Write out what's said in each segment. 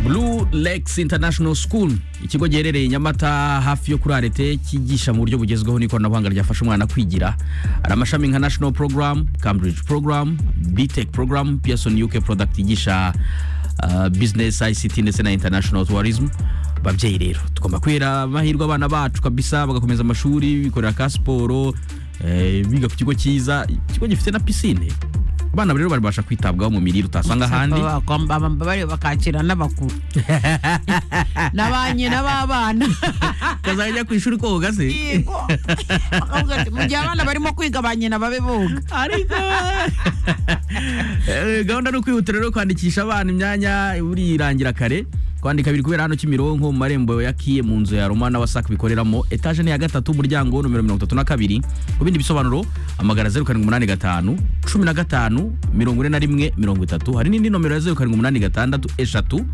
Blue Lakes International School ikigo giherereye Nyamata hafi yo kuri arete cyigisha mu buryo bugezweho n'ikoranabuhanga ryafasha umwana kwigira hari amashami nka National Program Cambridge Program BTech Program Pearson UK Product yigisha uh, Business ICT ndetse na International Tourism babyeyi rero tugomba kwera amahirwe abana bacu kabisa bagakomeza amashuri bikorera ka siporo eh, biga ku kigo cyiza ikigo gifite na pisine abana rero babasha kwitabwaho mu mirire utasanga ahandi bari bakakira n'abakuru na ba nyina b'abana kazajya ku ishuri koga se Yego. Bakavuga ati, mu gihe abana barimo kwiga ba nyina babe boga ariko Eh, gahunda ni ukwihutira rero kwandikisha abana imyanya burirangira kare kwandika biri kubera hano kimironko mu marembo ya kiye mu nzu ya romana wasac bikoreramo etaje ni iya gatatu umuryango wo nomero mirongo itatu na kabiri ku bindi bisobanuro amagana zeru karindwi umunani gatanu cumi na gatanu mirongo ine na rimwe mirongo itatu hari n'indi nomero ya zeru karindwi umunani gatandatu eshatu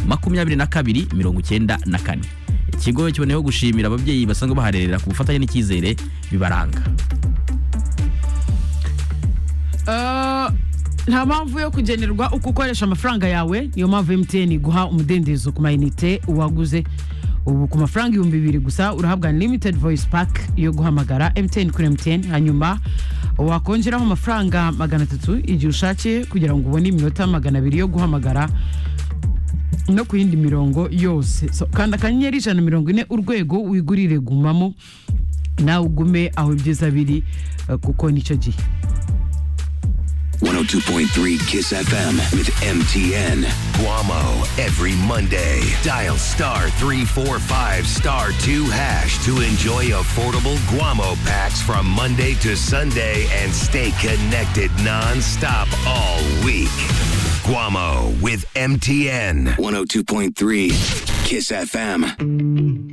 makumyabiri na kabiri mirongo icyenda na kane ikigo kiboneyeho gushimira ababyeyi basanzwe baharerera ku bufatanye n'icyizere bibaranga Eh, nta mpamvu yo kugenerwa uko ukoresha amafaranga yawe niyo mpamvu mtn iguha umudendezo ku mayinite waguze ubu ku mafaranga ibihumbi bibiri gusa urahabwa limited voice pack yo guhamagara mtn kuri mtn hanyuma wakongeraho amafaranga magana atatu igihe ushakiye kugira ngo ubone iminota magana abiri yo guhamagara no ku yindi mirongo yose So, kanda akanyenyeri ijana na mirongo ine urwego wigurire gumamo nawe ugume aho ibyiza biri eh, kuko nicyo gihe 102.3 Kiss FM with MTN. Guamo every Monday. Dial star 345 star 2 hash to enjoy affordable Guamo packs from Monday to Sunday and stay connected non-stop all week. Guamo with MTN. 102.3 Kiss FM.